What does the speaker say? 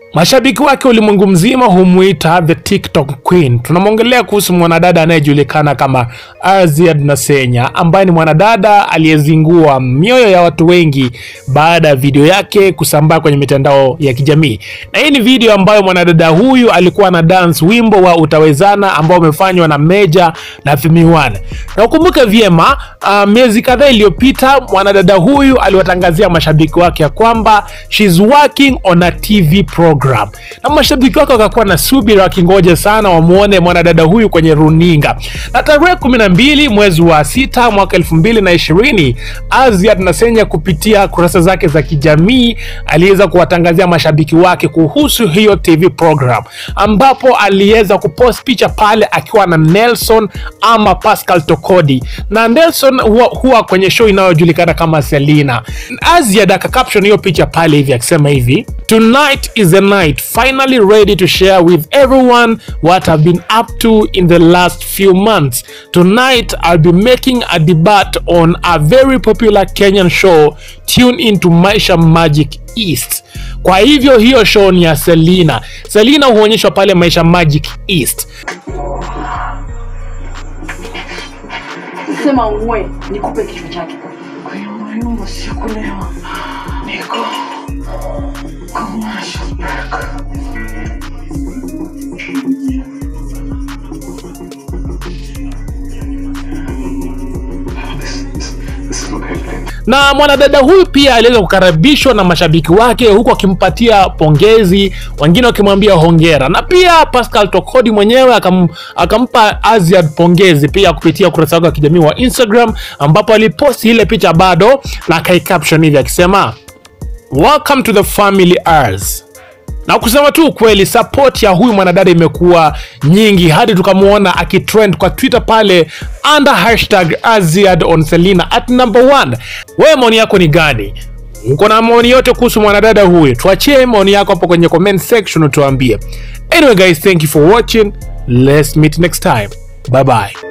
Mashabiki wake ulimwengu mzima humwita the TikTok Queen. Tunamwongelea kuhusu mwanadada anayejulikana kama Aziad Nasenya ambaye ni mwanadada aliyezingua mioyo ya watu wengi baada ya video yake kusambaa kwenye mitandao ya kijamii. Na hii ni video ambayo mwanadada huyu alikuwa na dance wimbo wa Utawezana ambao umefanywa na Meja na Femi One. Na ukumbuke vyema, uh, miezi kadhaa iliyopita mwanadada huyu aliwatangazia mashabiki wake ya kwamba she's working on a TV program na mashabiki wake wakakuwa na subira wakingoja sana wamuone mwanadada huyu kwenye runinga. Na tarehe kumi na mbili mwezi wa sita mwaka elfu mbili na ishirini Aziad Nasenya kupitia kurasa zake za kijamii aliweza kuwatangazia mashabiki wake kuhusu hiyo TV program, ambapo aliweza kupost picha pale akiwa na Nelson ama Pascal Tokodi, na Nelson huwa, huwa kwenye show inayojulikana kama Selina. Aziad akacaption hiyo picha pale hivi akisema hivi Tonight is the night finally ready to share with everyone what I've been up to in the last few months. Tonight I'll be making a debate on a very popular Kenyan show tune into Maisha Magic East. Kwa hivyo hiyo show ni ya Selina. Selina huonyeshwa pale Maisha Magic East. Sema uwe nikupe kichwa chake. Kwa hiyo mwalimu usikulewa. Niko commercial break. This, this, this is not helping. na mwanadada huyu pia aliweza kukaribishwa na mashabiki wake huku akimpatia pongezi, wengine wakimwambia hongera, na pia Pascal Tokodi mwenyewe akam, akampa Aziad pongezi pia kupitia ukurasa wake wa kijamii wa Instagram, ambapo aliposti ile picha bado na akaicaption hivi akisema welcome to the family ours na kusema tu ukweli, support ya huyu mwanadada imekuwa nyingi hadi tukamwona akitrend kwa Twitter pale under hashtag Aziad on Selina at number one. Wewe maoni yako ni gani? Uko na maoni yote kuhusu mwanadada huyu? Tuachie maoni yako hapo kwenye comment section utuambie. Anyway guys, thank you for watching. Let's meet next time. Bye bye.